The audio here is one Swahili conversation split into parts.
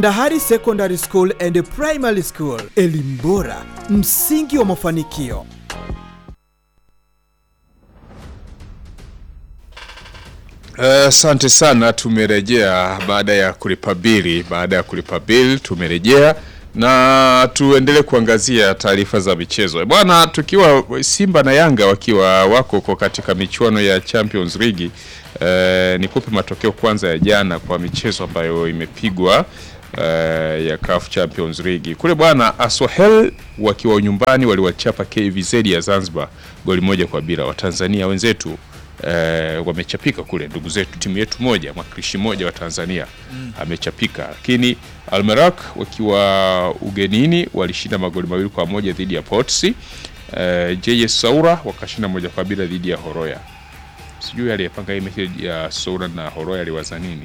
Dahari Secondary School and Primary School, elimu bora, msingi wa mafanikio. Asante uh, sana. Tumerejea baada ya kulipa bili. Baada ya kulipa bili tumerejea na tuendelee kuangazia taarifa za michezo bwana, tukiwa Simba na Yanga wakiwa wako kwa katika michuano ya Champions League. Uh, nikupe matokeo kwanza ya jana kwa michezo ambayo imepigwa uh, ya CAF Champions League kule bwana. Asohel wakiwa nyumbani waliwachapa KVZ ya Zanzibar goli moja kwa bila. Watanzania wenzetu Uh, wamechapika kule, ndugu zetu, timu yetu moja, mwakilishi mmoja wa Tanzania mm. amechapika, lakini Almerak wakiwa ugenini walishinda magoli mawili kwa moja dhidi ya Potsi. Uh, JS Saura wakashinda moja kwa bila dhidi ya Horoya. Sijui aliyepanga hii mechi ya Saura na Horoya aliwaza nini?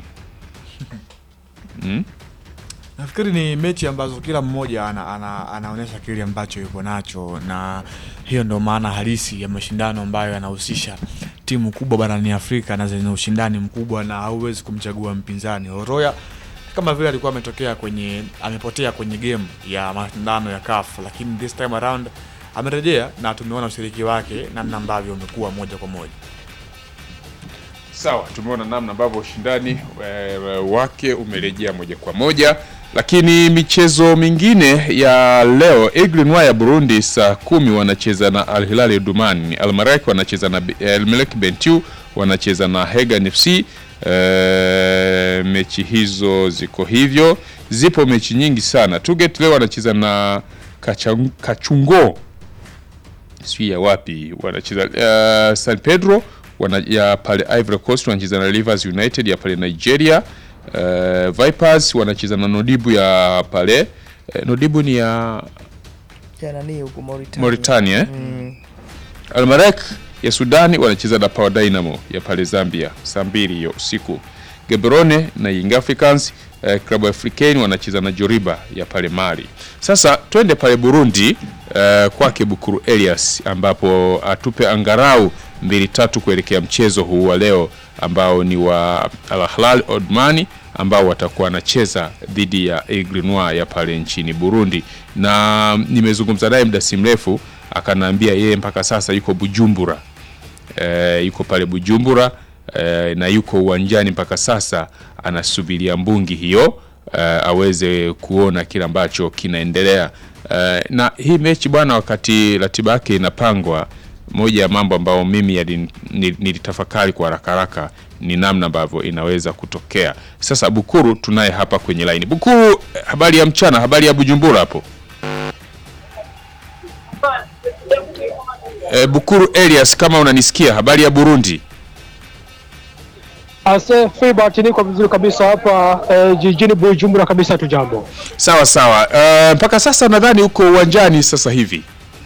mm? Nafikiri ni mechi ambazo kila mmoja ana, ana, anaonyesha kile ambacho yuko nacho, na hiyo ndio maana halisi ya mashindano ambayo yanahusisha timu kubwa barani Afrika na zenye ushindani mkubwa, na hauwezi kumchagua mpinzani. Horoya kama vile alikuwa ametokea kwenye amepotea kwenye game ya mashindano ya CAF, lakini this time around amerejea na tumeona ushiriki wake namna ambavyo umekuwa moja kwa moja. Sawa, tumeona namna ambavyo ushindani e, wake umerejea moja kwa moja, lakini michezo mingine ya leo, Aigle Noir ya Burundi saa kumi wanacheza na Al Hilal Omdurman, Al Merrikh wanacheza na Al Merrikh Bentiu wanacheza na Hegan FC. E, mechi hizo ziko hivyo, zipo mechi nyingi sana. Tuget leo wanacheza na Kachang, Kachungo sijui ya wapi wanacheza uh, San Pedro wana, ya pale Ivory Coast wanacheza na Rivers United ya pale Nigeria. Uh, Vipers wanacheza na Nodibu ya pale uh, Nodibu ni ya ya nani huko Mauritania, Mauritania eh? Mm. Al Merrikh ya Sudani wanacheza na Power Dynamo ya pale Zambia saa mbili hiyo usiku. Gaborone na Young Africans eh, Club Africain wanacheza na Joriba ya pale Mali. Sasa twende pale Burundi eh, kwake Bukuru Elias ambapo atupe angarau mbili tatu kuelekea mchezo huu wa leo ambao ni wa Al Hilal Omdurman ambao watakuwa wanacheza dhidi ya Aigle Noir ya pale nchini Burundi, na nimezungumza naye muda si mrefu akanaambia yeye mpaka sasa yuko Bujumbura e, yuko pale Bujumbura e, na yuko uwanjani mpaka sasa anasubiria mbungi hiyo e, aweze kuona kile ambacho kinaendelea e, na hii mechi bwana, wakati ratiba yake inapangwa, moja ya mambo ambayo mimi yali- nil- nilitafakari kwa haraka haraka ni namna ambavyo inaweza kutokea. Sasa Bukuru tunaye hapa kwenye line. Bukuru, habari ya mchana, habari ya Bujumbura hapo? E, Bukuru Elias, kama unanisikia, habari ya Burundi? Ase Filbert, niko vizuri kabisa hapa eh, jijini Bujumbura kabisa tu jambo. Sawa sawa. E, mpaka sasa nadhani uko uwanjani sasa hivi.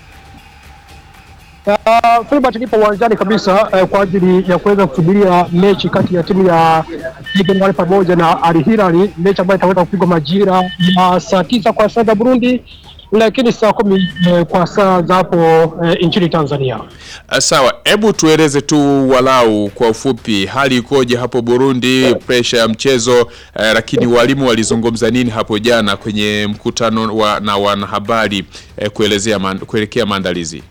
Uh, Filbert, nipo uwanjani kabisa eh, kwa ajili ya kuweza kusubiria mechi kati ya timu ya Aigle Noir pamoja na Al Hilal, mechi ambayo itaweza kupigwa majira ya saa tisa kwa saa za Burundi, lakini saa kumi eh, kwa saa za hapo eh, nchini Tanzania. Uh, sawa, hebu tueleze tu walau kwa ufupi hali ikoje hapo Burundi, presha ya mchezo eh, lakini walimu walizungumza nini hapo jana kwenye mkutano wa, na wanahabari eh, kuelezea man, kuelekea maandalizi?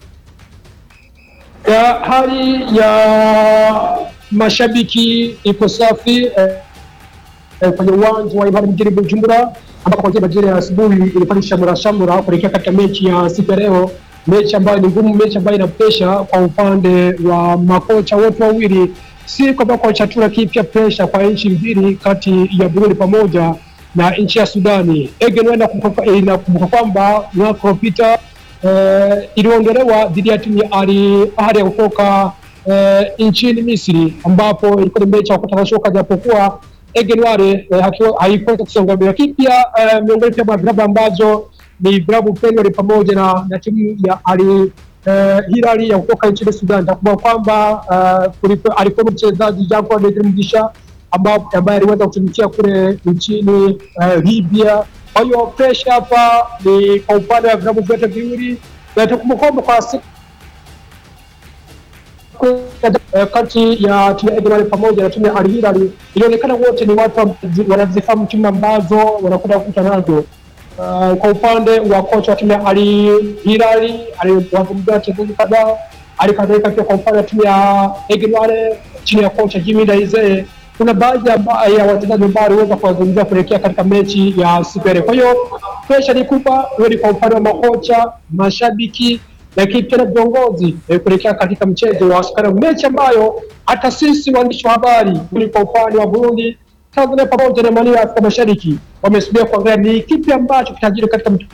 ya hali ya mashabiki iko safi eh, eh, kwenye uwanja wa Imani mjini Bujumbura, ambapo kuanzia majira ya asubuhi ilikuwa ni shamra shamra kuelekea katika mechi ya siku ya leo, mechi ambayo ni ngumu, mechi ambayo ina presha kwa upande wa makocha wote wawili, si kwamba kocha tu, lakini pia presha kwa nchi mbili kati ya Burundi pamoja na nchi ya Sudani. Aigle Noir inakumbuka inakumbuka kwamba mwaka uliopita eh, iliondolewa dhidi ya timu ya Al Ahly ya kutoka eh, nchini Misri, ambapo ilikuwa ni mechi ya kukata shoka, japokuwa Aigle Noir eh, hakiwa- haikuweza kusonga mbele, lakini pia eh, miongoni pia mwa vilabu ambazo ni vilabu pendwa pamoja na, na timu ya Al eh, Hilal ya kutoka nchini Sudan. Takumbuka kwamba eh, kulipo- alikuwa mchezaji Jacob Bedri Mugisha ambao- ambaye aliweza kutumikia kule nchini eh, Libya. Kwa hiyo presha hapa ni kwa upande wa vilabu vyote viwili, na tukumbuka kwamba kwa siku eh, kati ya timu ya Edward pamoja na timu ya Al Hilal ilionekana wote ni watu wanazi- wanazifahamu timu ambazo wanakwenda kukutana nazo. Uh, kwa upande wa kocha wa timu ya Al Hilal aliwazungumzia wachezaji kadhaa, hali kadhalika pia kwa upande wa timu ya Edward chini ya kocha Jimmy Daize kuna baadhi ya ba- ya wachezaji ambao waliweza kuwazungumzia kuelekea katika mechi ya siku ya leo. Kwa hiyo presha ni kubwa, iwe ni kwa upande wa makocha, mashabiki lakini pia na viongozi eh, kuelekea katika mchezo wa siku ya leo, mechi ambayo hata sisi waandishi wa habari ni kwa upande wa Burundi, Tanzania pamoja na maeneo ya Afrika Mashariki wamesubiria kuangalia ni kipi ambacho kitajiri katika mchezo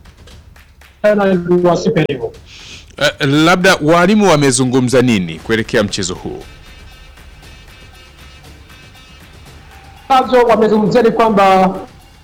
wa siku ya leo. Eh, labda walimu wamezungumza nini kuelekea mchezo huu? ambazo wamezungumzia ni kwamba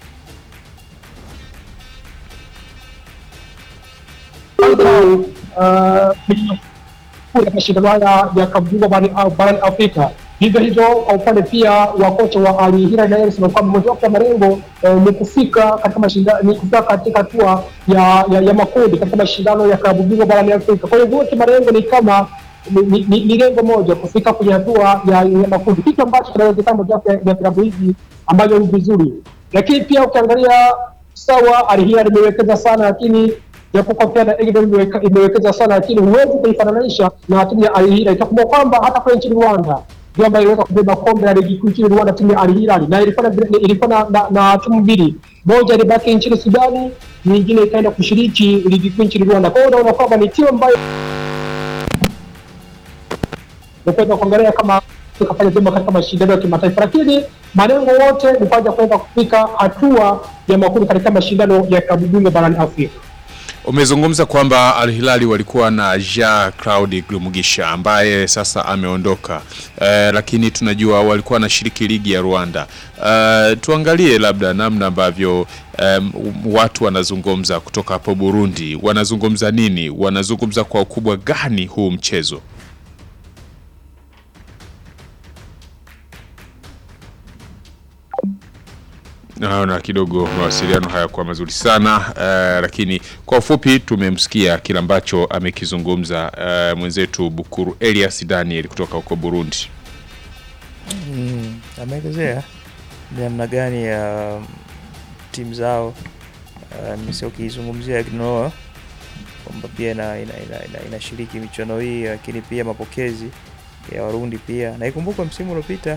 uh, katika mashindano haya ya klabu bingwa barani barani Afrika. Vivyo hivyo kwa upande pia wa kocha wa Al Hilal naye anasema kwamba mojawapo ya malengo eh, ni kufika katika mashindano ni kufika katika hatua ya, ya, ya makundi katika mashindano ya klabu bingwa barani Afrika. Kwa hiyo wote malengo ni kama ni, ni, ni, ni lengo moja kufika kwenye hatua ya, ya makundi, kitu ambacho kinawezekana mojawapo ya ya vilabu hivi ambavyo ni vizuri, lakini pia ukiangalia sawa, Al Hilal imewekeza sana, lakini japokuwa pia na Eagles imeweka- imewekeza sana, lakini huwezi kuifananisha na timu ya Al Hilal. Itakumbuka kwamba hata kule nchini Rwanda ndio ambayo iliweza kubeba kombe la ligi kuu nchini Rwanda, timu ya Al Hilal, na ilikuwa na, ilikuwa na, na, na timu mbili, moja ilibaki nchini Sudani, nyingine ikaenda kushiriki ligi kuu nchini Rwanda. Kwa hiyo unaona kwamba ni timu ambayo kuweza kuangalia kama kafanya vyema katika mashindano ya kimataifa, lakini malengo yote ni kwaja kuweza kufika hatua ya makundi katika mashindano ya klabu bingwa barani Afrika. Umezungumza kwamba Al Hilali walikuwa na Jean Claude Glumugisha ambaye sasa ameondoka, eh, lakini tunajua walikuwa wanashiriki ligi ya Rwanda. Eh, tuangalie labda namna ambavyo em, watu wanazungumza kutoka hapo Burundi, wanazungumza nini? Wanazungumza kwa ukubwa gani huu mchezo? Naona kidogo mawasiliano hayakuwa mazuri sana eh, lakini kwa ufupi tumemsikia kile ambacho amekizungumza eh, mwenzetu Bukuru Elias Daniel kutoka huko Burundi. Mm, ameelezea ni namna gani ya um, timu zao uh, sio ukizungumzia Gnoa kwamba pia ina, ina, ina, ina, inashiriki michuano hii, lakini pia mapokezi ya Warundi pia, na ikumbukwe msimu uliopita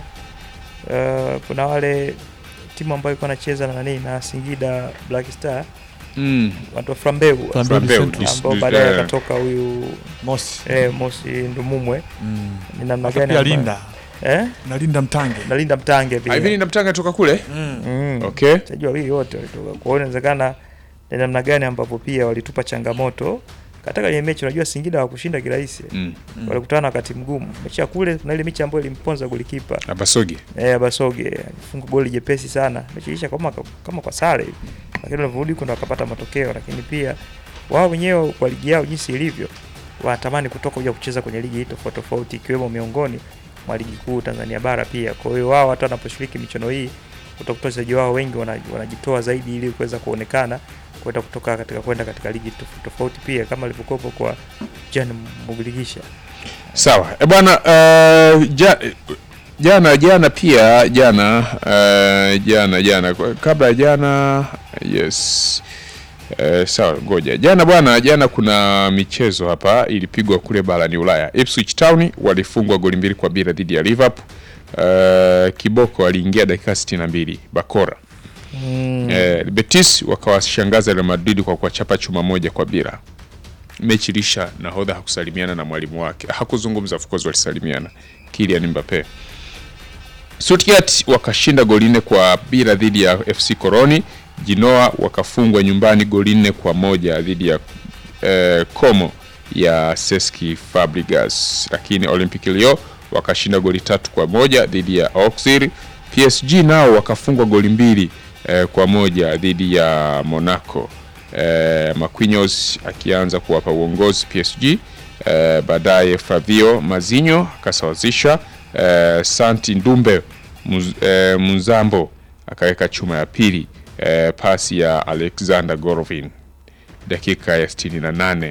uh, kuna wale timu ambayo ilikuwa anacheza na nani na Singida Black Star Mm. watu wa Flambeau Flambeau, Central. dis- ambao dis- baadaye eh, akatoka huyu Mosi. eh, Mosi Ndumumwe. Mm. Ni namna Hata gani pia ambayo- Linda. eh? Na Linda Mtange. Nalinda Mtange pia Hivi namtanga toka kule? Mm. mm. Okay. wachezaji wawili wote walitoka. Kwa hiyo inawezekana ni namna gani ambapo pia walitupa changamoto katika kwenye mechi. Unajua Singida hawakushinda kirahisi, Mm. walikutana na wakati mgumu. Mechi ya kule na ile mechi ambayo ilimponza golikipa Abasogi. eh, Basoge alifunga goli jepesi sana, mechi ilisha kama kama kwa sare hivi, lakini walivyorudi kwenda wakapata matokeo. Lakini pia wao wenyewe kwa ligi yao jinsi ilivyo, wanatamani kutoka kuja kucheza kwenye ligi hii tofauti tofauti, ikiwemo miongoni mwa ligi kuu Tanzania bara pia. Kwa hiyo wao hata wanaposhiriki michuano hii utakuta wachezaji wao wengi wana- wanajitoa zaidi ili kuweza kuonekana kwenda kutoka katika kwenda katika ligi tofauti tofauti pia kama alivyokuwepo kwa Jan Mubiligisha. Sawa. E bwana uh, ja, jana jana pia jana uh, jana jana kwa- kabla ya jana yes. Uh, sawa ngoja jana bwana jana kuna michezo hapa ilipigwa kule barani Ulaya. Ipswich Town walifungwa goli mbili kwa bila dhidi ya Liverpool. Uh, Kiboko aliingia dakika 62 Bakora. Mm. Eh, Betis wakawashangaza Real Madrid kwa kuwachapa chuma moja kwa bila. Mechi ilisha, nahodha hakusalimiana na mwalimu wake, hakuzungumza, of course walisalimiana. Kylian Mbappe. Stuttgart wakashinda goli nne kwa bila dhidi ya FC Koroni. Genoa wakafungwa nyumbani goli nne kwa moja dhidi ya eh, Como ya Cesc Fabregas, lakini Olympique Lyon wakashinda goli tatu kwa moja dhidi ya Auxerre. PSG nao wakafungwa goli mbili eh, kwa moja dhidi ya Monaco. Eh, Marquinhos akianza kuwapa uongozi PSG. Eh, baadaye Flavio Mazinho akasawazisha. Eh, Santi Ndumbe Muz, eh, Muzambo akaweka chuma ya pili. Eh, pasi ya Alexander Golovin dakika ya 68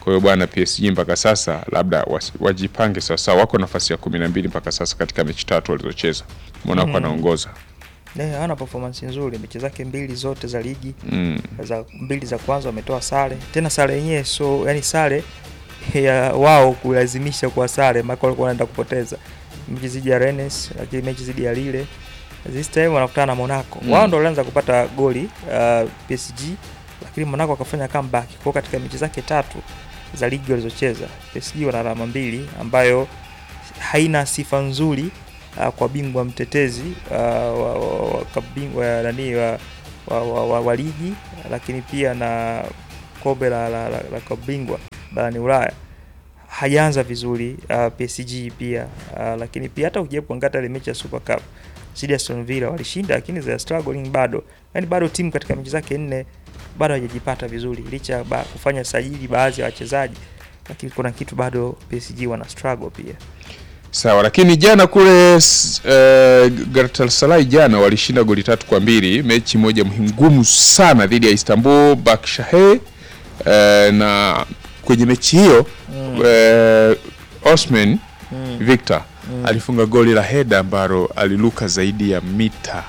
Kwa hiyo bwana, PSG mpaka sasa labda wasi- wajipange sawasawa, wako nafasi ya kumi na mbili mpaka sasa katika mechi tatu walizocheza. Monaco Mm. anaongoza Eh, hawana performance nzuri mechi zake mbili zote za ligi mm. za mbili za kwanza wametoa sare tena sare yenyewe so yani sare ya wao kulazimisha kwa sare maana walikuwa wanaenda kupoteza mechi zidi ya Rennes lakini mechi zidi ya Lille this time wanakutana na Monaco Mm. wao ndo walianza kupata goli uh, PSG lakini Monaco akafanya comeback kwa katika mechi zake tatu za ligi walizocheza PSG wana alama mbili ambayo haina sifa nzuri uh, kwa bingwa mtetezi uh, wa, wa, wa, kabingwa ya nani wa, wa, wa, wa, wa ligi lakini pia na kombe la, la, la, la kabingwa barani Ulaya hajaanza vizuri uh, PSG pia uh, lakini pia hata ukijaribu kuangalia ile mechi ya Super Cup dhidi ya Aston Villa walishinda, lakini they are struggling bado, yani bado timu katika mechi zake nne bado hajajipata vizuri licha ya ba, kufanya sajili baadhi ya wachezaji, lakini kuna kitu bado PSG wana struggle pia. Sawa, lakini jana kule s- eh, Galatasaray jana walishinda goli tatu kwa mbili, mechi moja muhimu ngumu sana dhidi ya Istanbul Başakşehir eh, na kwenye mechi hiyo eh, Osman Victor alifunga goli la heda ambalo aliluka zaidi ya mita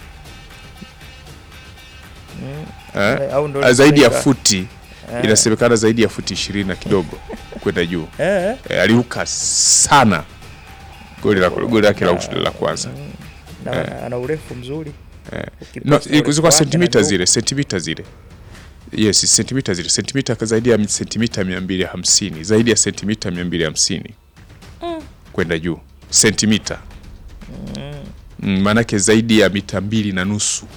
eh, Eh, au ndo ah, zaidi ya inasemeka- futi Eh. inasemekana zaidi ya futi ishirini na kidogo kwenda juu eh, e, aliruka sana goli la goli lake la, la kwanza na ana urefu mzuri no, Ukipost urefu zilikuwa wake sentimita na zile sentimita zile yes sentimita zile sentimita zaidi ya sentimita 250 zaidi ya sentimita 250 kwenda juu sentimita mm, maanake zaidi ya mita mbili na nusu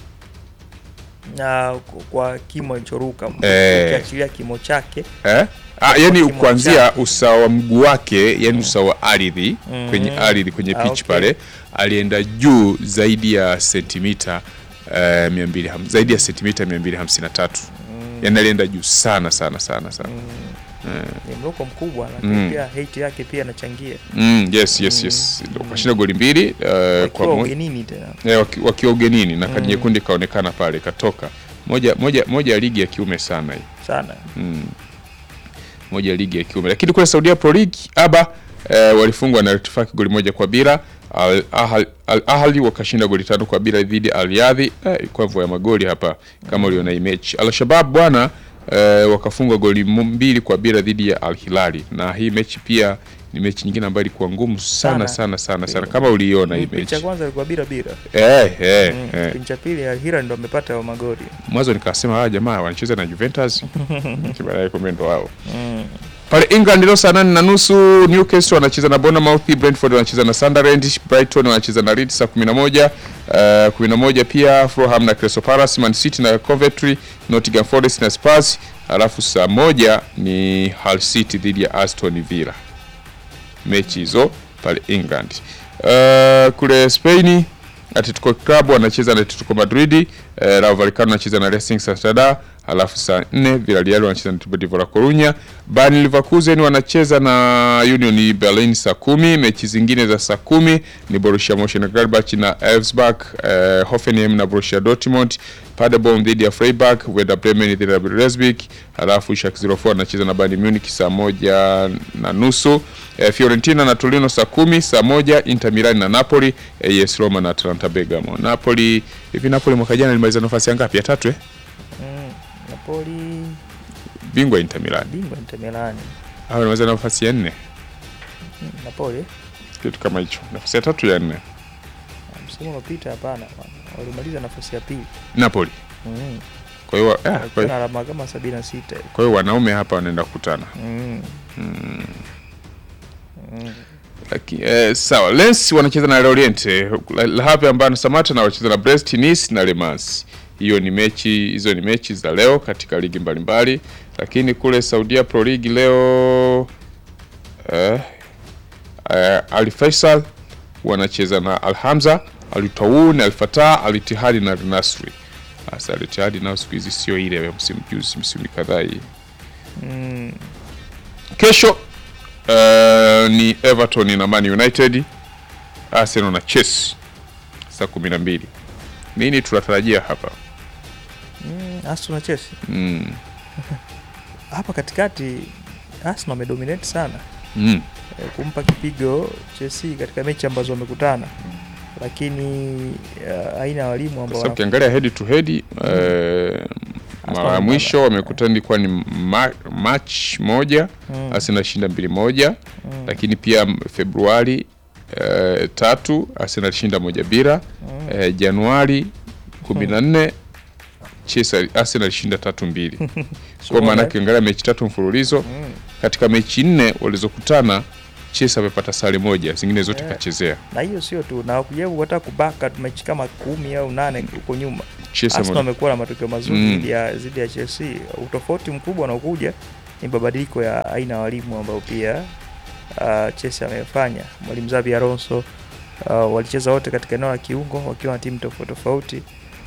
na ku- kwa kimo alichoruka Eh. ukiachilia kimo chake eh? Ah, yani kimo kuanzia chake. usawa wa mguu wake yani usawa wa ardhi Mhm. kwenye ardhi kwenye Ah, pitch okay. pale alienda juu zaidi ya sentimita eh, 200 zaidi ya sentimita 253 yani alienda juu sana sana sana sana ni mruko mkubwa lakini Mm. pia hate yake pia anachangia mm, yes yes yes kashinda goli mbili eh, kwa wakiwa mo- ugenini tena eh, waki- wakiwa ugenini na kadi nyekundu ikaonekana pale ikatoka moja moja moja ya ligi ya kiume sana hii sana mm. moja ya ligi ya kiume lakini kule Saudia Pro League aba eh, walifungwa na Al-Ittifaq goli moja kwa bila Al Ahly Al Ahly wakashinda goli tano kwa bila dhidi ya Al Riyadh eh, kwa mvua ya magoli hapa kama uliona hii mechi Al Shabab bwana eh, wakafungwa goli mu- mbili kwa bila dhidi ya Al Hilali na hii mechi pia ni mechi nyingine ambayo ilikuwa ngumu sana Sana. sana sana sana kama uliona hii kipindi cha mechi kwanza ilikuwa bila bila eh eh, Mm, eh. kipindi cha pili Al Hilal ndo amepata hayo magoli mwanzo nikasema hawa jamaa wanacheza na Juventus baadaye kumbe ndo wao Mm. pale England leo saa nane na nusu Newcastle wanacheza na Bournemouth, Brentford wanacheza na Sunderland, Brighton wanacheza na Leeds saa 11 uh, 11 pia Fulham na Crystal Palace, Man City na Coventry, Nottingham Forest na Spurs, alafu saa moja ni Hull City dhidi ya Aston Villa. Mechi hizo pale England. Uh, kule Spain Atletico Club wanacheza na Atletico Madrid, uh, Rayo Vallecano wanacheza na Racing Santander, alafu saa 4 Villarreal wanacheza na Deportivo La Coruña, Bayer Leverkusen wanacheza na Union Berlin saa kumi. Mechi zingine za saa kumi ni Borussia Mönchengladbach na Elfsberg, uh, Hoffenheim na Borussia Dortmund, Paderborn dhidi ya Freiburg, Werder Bremen dhidi ya Leipzig, alafu Schalke 04 wanacheza na Bayern Munich saa moja na nusu. Eh, Fiorentina na Torino saa kumi, saa moja Inter Milan na Napoli, AS Roma na Atalanta Bergamo. Napoli hivi Napoli mwaka jana ilimaliza nafasi ya ngapi? Ya tatu eh? Mm. Napoli Bingwa Inter Milan. bingwa Inter Milan Hao ilimaliza nafasi ya nne, Mm, Napoli kitu kama hicho. Nafasi ya tatu ya nne. msimu uliopita hapana bwana. walimaliza nafasi ya pili Napoli. Mm. Kwa hiyo eh, kwa Wakiwa na hiyo- alama kama 76 hivi. kwa hiyo wanaume hapa wanaenda kukutana. Mm. Laki, eh, sawa Lens wanacheza na Lorient La- La Havre ambayo Samata na wanacheza na Brest Nice na Le Mans. Hiyo ni mechi hizo ni mechi za leo katika ligi mbalimbali, lakini kule Saudia Pro League leo eh, eh, Al Faisal wanacheza na Al Hamza, Al Tawoun, Al Fatah, Al Ittihad na Al Nasri. Sasa Al Ittihad nao siku hizi sio ile ya msimu juzi, msimu kadhaa hii. Mm. Kesho uh, ni Everton na Man United, Arsenal na Chelsea saa kumi na mbili. Nini tunatarajia hapa? Mm. Aston na Chelsea Mm. hapa katikati Arsenal amedominate sana mm. eh, kumpa kipigo Chelsea katika mechi ambazo wamekutana, lakini uh, aina ya walimu Kwa ambao sababu wana- ukiangalia head to head eh, mara ya wamepanda. mwisho wamekutana ilikuwa ni ma March moja Mm. Arsenal shinda mbili moja Mm. lakini pia m- Februari eh, tatu Arsenal shinda moja bila Mm. eh, Januari kumi na nne Chelsea Arsenal shinda tatu mbili kwa maana ukiangalia mechi tatu mfululizo Mm. katika mechi nne walizokutana Chelsea amepata sare moja zingine zote Yeah. kachezea na hiyo sio tu na kujaribu hata kubaka mechi kama kumi au nane huko nyuma Chelsea Arsenal ame- amekuwa na matokeo mazuri Mm. dhidi ya dhidi ya Chelsea. Utofauti mkubwa unaokuja ni mabadiliko ya aina ya walimu ambao pia uh, Chelsea amefanya. Mwalimu Xabi Alonso uh, walicheza wote katika eneo la kiungo wakiwa na timu tofauti tofauti.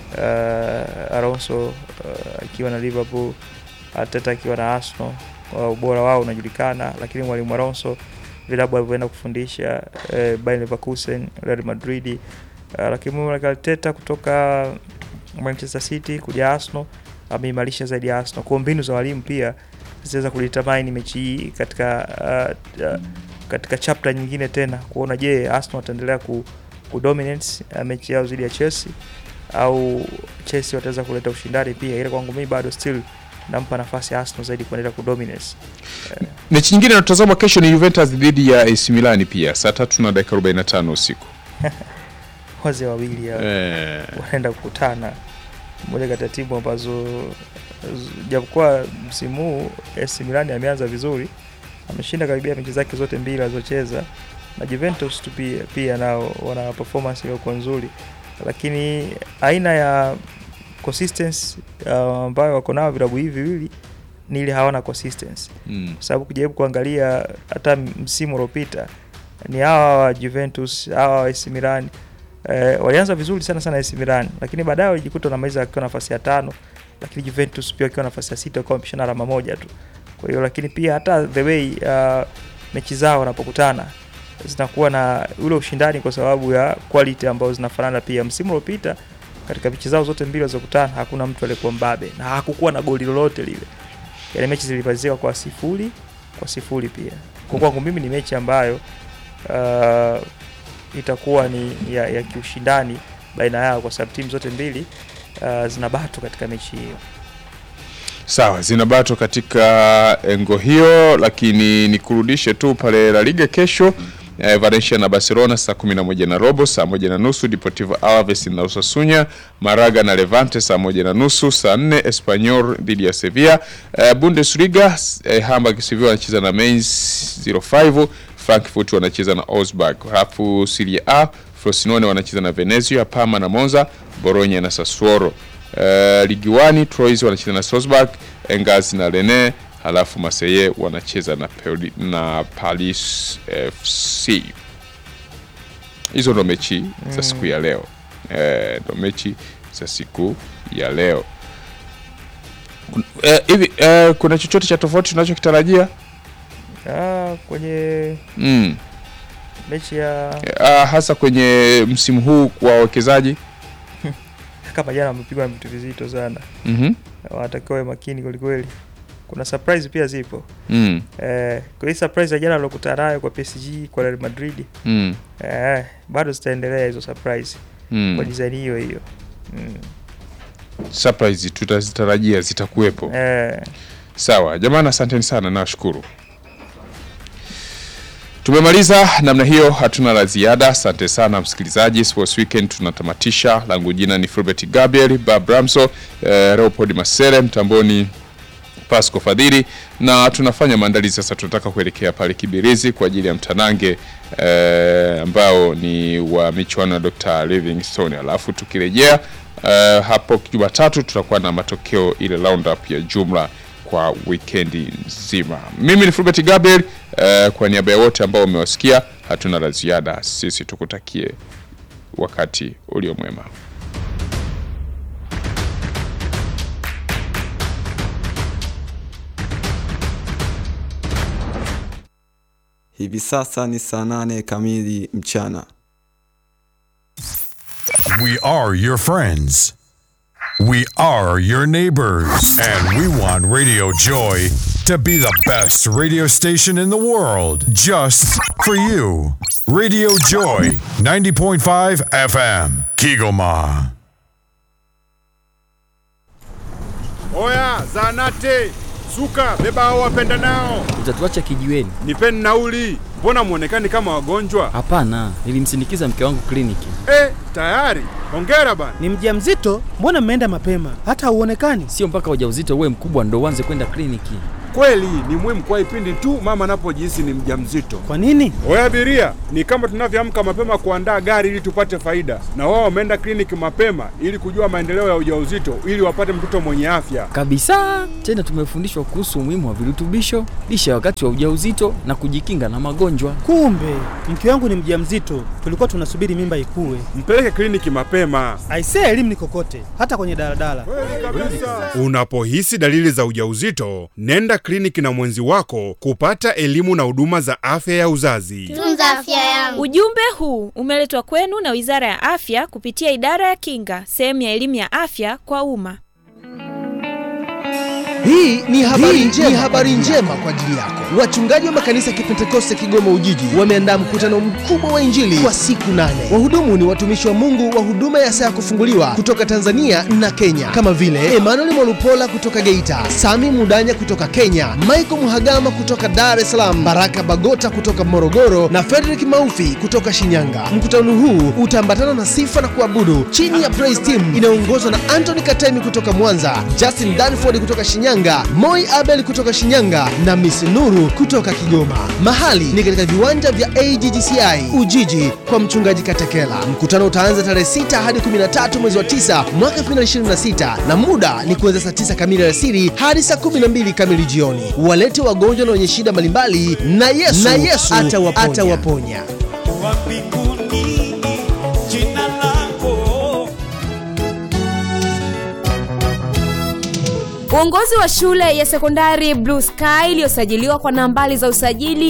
Uh, Alonso uh, akiwa na Liverpool, Arteta akiwa na Arsenal. Uh, ubora wao unajulikana, lakini mwalimu Alonso vilabu alivyoenda kufundisha uh, Bayer Leverkusen, Real Madrid uh, lakini mwalimu Arteta kutoka Manchester City kuja Arsenal ameimarisha zaidi ya Arsenal. Kwa mbinu za walimu pia zitaweza kudetermine mechi hii katika uh, uh, katika chapter nyingine tena kuona je, Arsenal wataendelea ku, ku dominate uh, mechi yao dhidi ya Chelsea au Chelsea wataweza kuleta ushindani pia. Ile kwangu mimi bado still nampa nafasi ya Arsenal zaidi kuendelea ku dominate. mechi nyingine inatazamwa kesho ni Juventus dhidi ya AC Milan pia saa tatu na dakika 45 usiku Wazee wawili hao. eh, wanaenda kukutana moja kati ya timu ambazo z- japokuwa msimu huu AC Milan ameanza vizuri, ameshinda karibia mechi zake zote mbili alizocheza, na Juventus tu pia, pia nao wana performance iliyokuwa nzuri, lakini aina ya consistency uh, ambayo wako nao vilabu hivi viwili ni ile hawana consistency mm. kwa sababu kujaribu kuangalia hata msimu uliopita ni hawa wa Juventus hawa wa AC Milan eh, walianza vizuri sana sana AC Milan, lakini baadaye walijikuta wanamaliza wakiwa nafasi ya tano, lakini Juventus pia wakiwa nafasi ya sita, wakiwa wamepishana alama moja tu. Kwa hiyo lakini pia hata the way uh, mechi zao wanapokutana zinakuwa na ule ushindani kwa sababu ya quality ambazo zinafanana. Pia msimu uliopita katika mechi zao zote mbili walizokutana hakuna mtu aliyekuwa mbabe na hakukuwa na goli lolote lile, yani mechi zilimaliziwa kwa sifuri kwa sifuri pia. Kwa kwangu mimi ni mechi ambayo uh, itakuwa ni ya, ya kiushindani baina yao kwa sababu timu zote mbili uh, zina bato katika mechi hiyo. Sawa, zinabato katika engo hiyo, lakini nikurudishe tu pale La Liga kesho eh, Valencia na Barcelona saa 11 na robo, saa moja na nusu Deportivo Alaves na Osasuna, Malaga na Levante saa moja na nusu, saa 4 Espanyol dhidi ya Sevilla. Eh, Bundesliga eh, Hamburg Sevilla wanacheza na Mainz 05, Frankfurt wanacheza na Augsburg. Halafu Serie A Frosinone wanacheza na Venezia, Parma na Monza, Bologna na Sassuolo. Uh, ligi 1 Troyes wanacheza na Strasbourg, Angers na Rennes, halafu Marseille wanacheza na, Poli, na Paris FC. Hizo ndo mechi za siku ya leo eh, ndo mechi za siku ya leo Kun- eh, hivi eh, kuna chochote cha tofauti tunachokitarajia? Ah, kwenye mm. mechi ya Ah, hasa kwenye msimu huu kwa wawekezaji kama jana wamepigwa na vitu vizito sana, mm wanatakiwa wawe makini kwelikweli. Kuna surprise pia zipo mm. eh, kwa hii surprise ya jana waliokutana nayo kwa PSG kwa Real Madrid mm. eh, bado zitaendelea hizo surprise kwa mm. design hiyo hiyo mm. surprise tutazitarajia zitakuwepo. eh, Sawa jamani, asanteni sana, nawashukuru. Tumemaliza namna hiyo, hatuna la ziada. Asante sana msikilizaji, Sports Weekend tunatamatisha. Langu jina ni Fulbert Gabriel Babramso, eh, Leopold Masere mtamboni Pasco Fadhili, na tunafanya maandalizi sasa. Tunataka kuelekea pale Kibirizi kwa ajili ya mtanange eh, ambao ni wa michuano ya Dr. Livingstone, alafu tukirejea eh, hapo Jumatatu tutakuwa na matokeo ile roundup ya jumla kwa wikendi nzima. Mimi ni Fulbert Gabriel eh, kwa niaba ya wote ambao wamewasikia, hatuna la ziada. Sisi tukutakie wakati ulio mwema. Hivi sasa ni saa nane kamili mchana. We are your friends. We are your neighbors. And we want Radio Joy to be the best radio station in the world just for you. Radio Joy 90.5 FM, Kigoma. Oya, zanate suka, beba hao wapenda nao, Utatuacha kijiweni? nipeni nauli. Mbona mwonekani kama wagonjwa? Hapana, nilimsindikiza mke wangu kliniki. Eh, tayari. Hongera bana. Ni mjamzito? Mbona mmeenda mapema? Hata hauonekani. Sio mpaka ujauzito uwe mkubwa ndo uanze kwenda kliniki. Kweli ni muhimu kwa ipindi tu mama anapojihisi ni mjamzito. Kwa nini? Oya abiria, ni kama tunavyoamka mapema kuandaa gari ili tupate faida, na wao wameenda kliniki mapema ili kujua maendeleo ya ujauzito ili wapate mtoto mwenye afya. Kabisa. Tena tumefundishwa kuhusu umuhimu wa virutubisho, lishe wakati wa ujauzito na kujikinga na magonjwa. Kumbe mke wangu ni mjamzito, tulikuwa tunasubiri mimba ikue. Mpeleke kliniki mapema. Aisee, elimu ni kokote, hata kwenye daladala. Unapohisi dalili za ujauzito, nenda kliniki na mwenzi wako kupata elimu na huduma za afya ya uzazi. Tunza afya yangu. Ujumbe huu umeletwa kwenu na Wizara ya Afya kupitia Idara ya Kinga, sehemu ya elimu ya afya kwa umma. Hii ni habari, Hii njema, ni habari njema kwa ajili yako. Wachungaji wa makanisa ya Kipentekoste Kigoma Ujiji wameandaa mkutano mkubwa wa Injili kwa siku nane. Wahudumu ni watumishi wa Mungu wa huduma ya saa ya kufunguliwa kutoka Tanzania na Kenya kama vile Emmanuel Mwalupola kutoka Geita, Sami Mudanya kutoka Kenya, Michael Muhagama kutoka Dar es Salaam, Baraka Bagota kutoka Morogoro na Frederick Maufi kutoka Shinyanga. Mkutano huu utaambatana na sifa na kuabudu chini ya Praise Team inayoongozwa na Anthony Katemi kutoka Mwanza, Justin Danford kutoka Shinyanga, Moi Abel kutoka Shinyanga na Miss Nuru kutoka Kigoma. Mahali ni katika viwanja vya AGGCI Ujiji kwa mchungaji Katekela. Mkutano utaanza tarehe 6 hadi 13 mwezi wa 9 mwaka 2026 na muda ni kuanzia saa 9 kamili alasiri hadi saa 12 kamili jioni. Walete wagonjwa na wenye shida mbalimbali na Yesu, na Yesu atawaponya. atawaponya. Uongozi wa shule ya sekondari Blue Sky iliyosajiliwa kwa nambari za usajili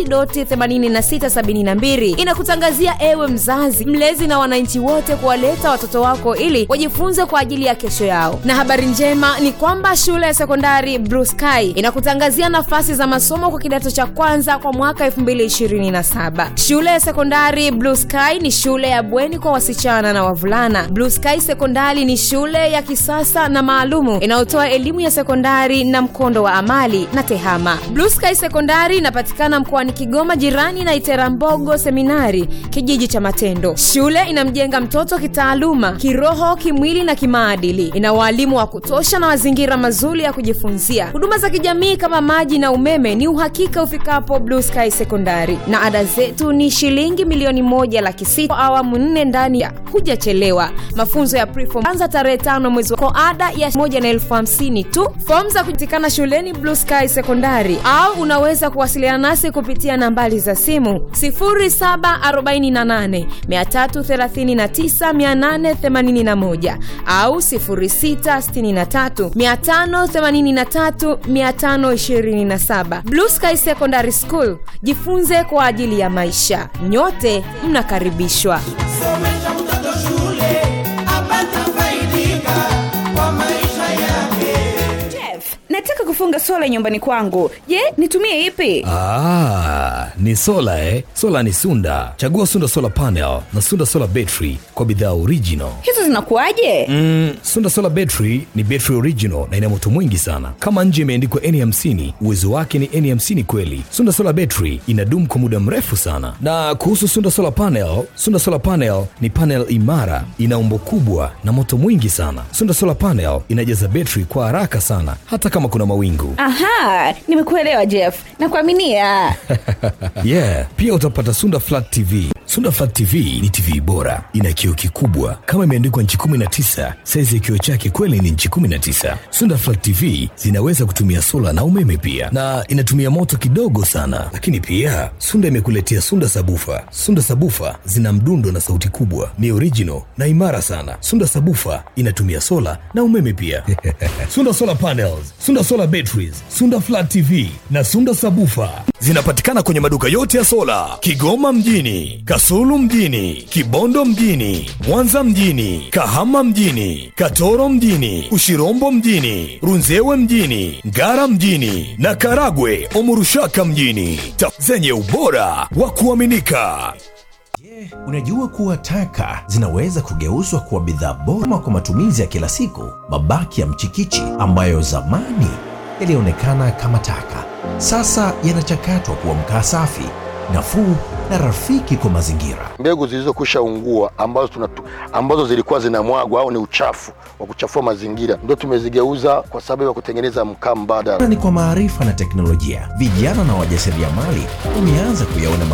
AC.8672 inakutangazia ewe mzazi, mlezi na wananchi wote kuwaleta watoto wako ili wajifunze kwa ajili ya kesho yao. Na habari njema ni kwamba shule ya sekondari Blue Sky inakutangazia nafasi za masomo kwa kidato cha kwanza kwa mwaka 2027. Shule ya sekondari Blue Sky ni shule ya bweni kwa wasichana na wavulana. Blue Sky Sekondari ni shule ya kisasa na maalumu inayotoa elimu ya sekondari na mkondo wa amali na tehama. Blue Sky Sekondari inapatikana mkoani Kigoma, jirani na Iterambogo Seminari, kijiji cha Matendo. Shule inamjenga mtoto kitaaluma, kiroho, kimwili na kimaadili. Ina waalimu wa kutosha na mazingira mazuri ya kujifunzia. Huduma za kijamii kama maji na umeme ni uhakika ufikapo Blue Sky Sekondari, na ada zetu ni shilingi milioni moja laki sita kwa awamu nne ndani ya hujachelewa. Mafunzo ya preform anza tarehe tano mwezi wa kwa ada ya moja na elfu hamsini tu. Fomu za kupatikana shuleni Blue Sky Sekondari au unaweza kuwasiliana nasi kupitia nambari za simu 0748 339 881 au 0663 583 527. Blue Sky Secondary School, jifunze kwa ajili ya maisha. Nyote mnakaribishwa. Somesha mtoto shule apate faidika kwa maisha yake. Jeff, nataka kufunga sola nyumbani kwangu. Je, nitumie ipi? Ah, ni sola eh? Sola ni Sunda. Chagua Sunda Solar Panel na Sunda Solar Battery kwa bidhaa original. Hizo zinakuwaje? Mm, Sunda Solar Battery ni battery original na ina moto mwingi sana. Kama nje imeandikwa N50, uwezo wake ni N50 kweli. Sunda Solar Battery inadumu kwa muda mrefu sana. Na kuhusu Sunda Solar Panel, Sunda Solar Panel ni panel imara, ina umbo kubwa na moto mwingi sana. Sunda Solar Panel inajaza battery kwa haraka sana hata kama kuna mawingu. Aha, nimekuelewa Jeff. Nakuaminia. yeah, pia utapata Sunda Flat TV. Sunda Flat TV ni TV bora, ina kioo kikubwa kama imeandikwa nchi 19. Saizi ya kioo chake kweli ni nchi 19. Sunda Flat TV zinaweza kutumia sola na umeme pia, na inatumia moto kidogo sana. Lakini pia Sunda imekuletea Sunda Sabufa. Sunda Sabufa zina mdundo na sauti kubwa, ni original na imara sana. Sunda Sabufa inatumia sola na umeme pia. Sunda Solar Panels, Sunda Solar Batteries, Sunda Flat TV na Sunda Sabufa zinapatikana kwenye maduka yote ya sola Kigoma mjini, Kasulu mjini, Kibondo mjini, Mwanza mjini, Kahama mjini, Katoro mjini, Ushirombo mjini, Runzewe mjini, Ngara mjini na Karagwe Omurushaka mjini, Ta zenye ubora wa kuaminika. Unajua kuwa taka zinaweza kugeuzwa kuwa bidhaa bora kwa matumizi ya kila siku. Mabaki ya mchikichi ambayo zamani yalionekana kama taka, sasa yanachakatwa kuwa mkaa safi, nafuu na rafiki kwa mazingira. mbegu zilizokwisha ungua ambazo, tunatu, ambazo zilikuwa zinamwagwa au ni uchafu wa kuchafua mazingira ndio tumezigeuza kwa sababu ya kutengeneza mkaa mbadala. Na ni kwa maarifa na teknolojia, vijana na wajasiriamali wameanza kuyaona